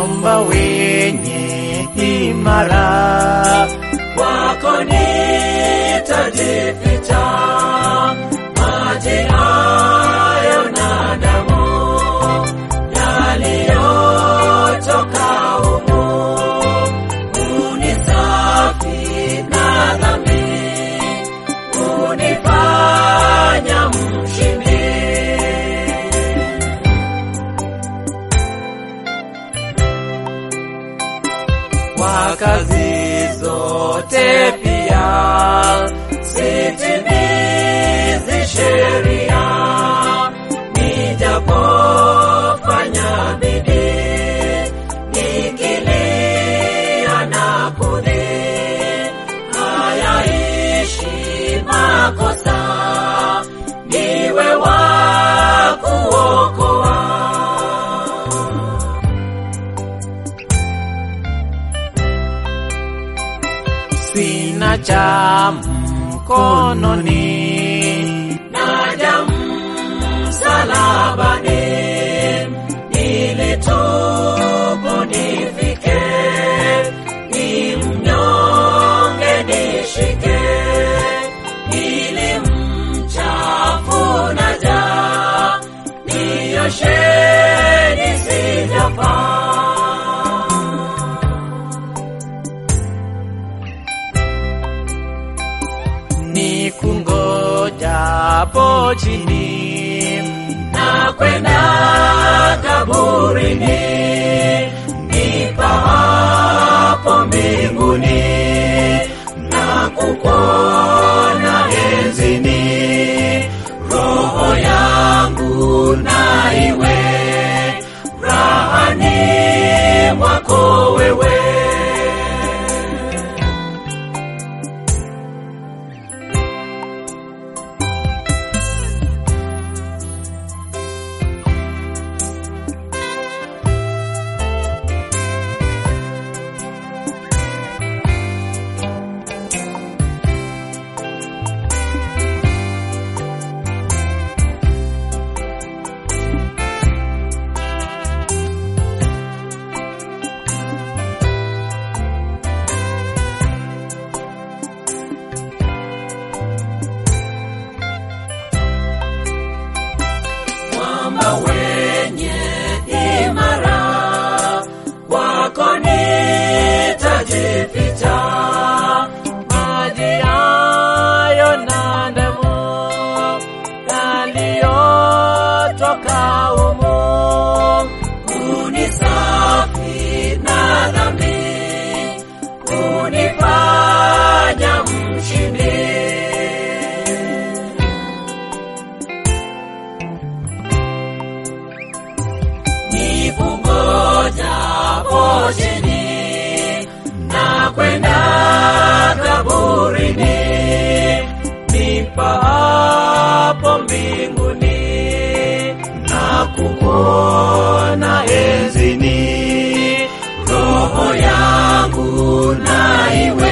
mwamba wenye imara, kwako nitajificha, maji hayo na damu yaliyotoka humu, unisafi na dhambi, unifanya mshindi. kwa kazi zote pia sitimizi sheria, nijapofanya bidii, nikilia na kudhii, hayaishi makosa, niwe wa kuokoa. sina cha mkononi, naja msalabani ili tubu nifike, ni mnyonge nishike, ili mchafu naja nioshe nisijafaa. ni kungojapo chini na kwenda kaburini, nipahapo mbinguni na kukuona enzini, roho yangu na iwe rahani mwako wewe. mwamba wenye imara, kwako nitajificha, maji hayo na damu yaliyotoka humu unisafi na dhambi, unifanya mshindi. nikungojapo chini na kwenda kaburini, nipahapo mbinguni na kukuona enzini, roho yangu na iwe